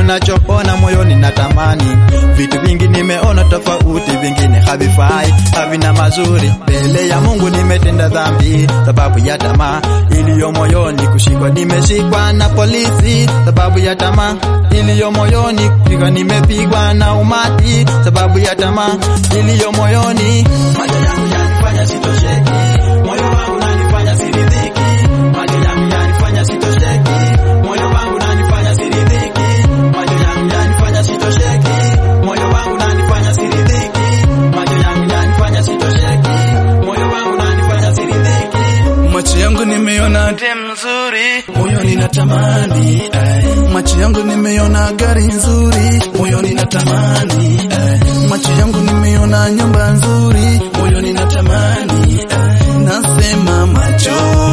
nachoona moyoni natamani vitu vingi nimeona tofauti, vingine havifai, havina mazuri. Mbele ya Mungu nimetenda dhambi sababu ya tamaa iliyo moyoni, kushikwa nimeshikwa na polisi sababu ya tamaa iliyo moyoni, kupigwa nimepigwa na umati sababu ya tamaa iliyo moyoni. Macho yangu yanifanya sitosheki, moyo wangu unanifanya siridhiki. Macho yangu yanifanya sitosheki, moyo wangu unanifanya siridhiki. Macho yangu yanifanya sitosheki, moyo wangu unanifanya siridhiki. Macho yangu yanifanya sitosheki, moyo wangu unanifanya siridhiki. Macho yangu nimeona dem nzuri, moyoni natamani ay. Macho yangu nimeona gari nzuri, moyoni natamani ay. Macho yangu nimeona nyumba nzuri, moyoni natamani ay. Nasema macho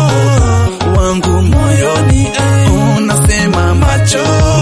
wangu moyoni ay. Oh, nasema macho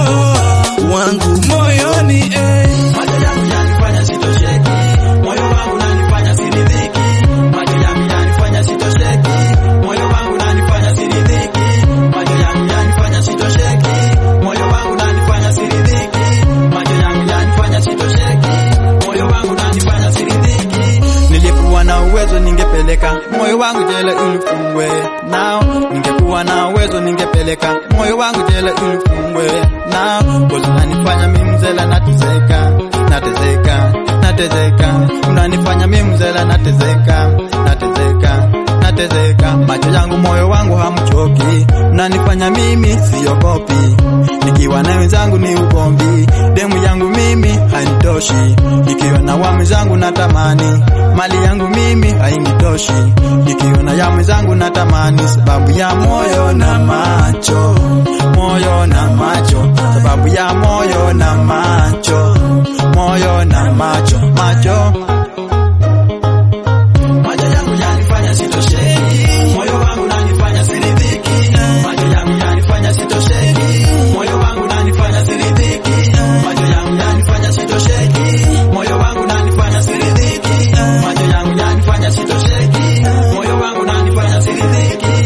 wangu moyoni ay. Macho yangu yanifanya sitosheki, moyo wangu unanifanya siridhiki. Macho yangu yanifanya sitosheki, moyo wangu unanifanya siridhiki. Macho yangu yanifanya sitosheki, moyo wangu unanifanya siridhiki. Macho yangu yanifanya sitosheki, moyo wangu unanifanya siridhiki. Nilikuwa na uwezo ningepeleka moyo wangu jela ili ufungwe nao, ningekuwa na uwezo ningepeleka moyo wangu jela ili ufungwe nao, bozi unanifanya mimi mzela natezeka, natezeka, natezeka, unanifanya mimi mzela natezeka, natezeka, natezeka, macho yangu moyo wangu hamchoki, unanifanya mimi siogopi, nikiwa na wenzangu ni ugomvi, demu yangu mimi hainitoshi, nikiwa na wami zangu natamani, mali yangu mimi hainitoshi, nikiwa na ya mwenzangu natamani, sababu ya moyo na macho, moyo na macho, sababu ya moyo na macho, moyo na macho, macho Macho yangu yanifanya sitosheki, moyo wangu unanifanya siridhiki. Macho yangu yanifanya sitosheki, moyo wangu unanifanya siridhiki. Macho yangu yanifanya sitosheki, moyo wangu unanifanya siridhiki. Macho yangu yanifanya sitosheki, moyo wangu unanifanya siridhiki.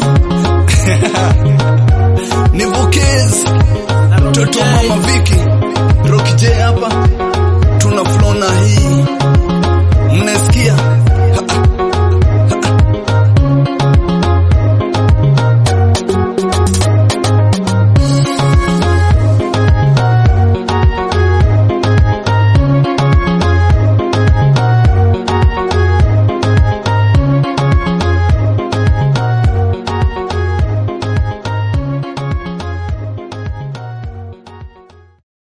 ni Vokez mtoto wa mama Viki Rocky J hapa, tuna flow na hii, mnasikia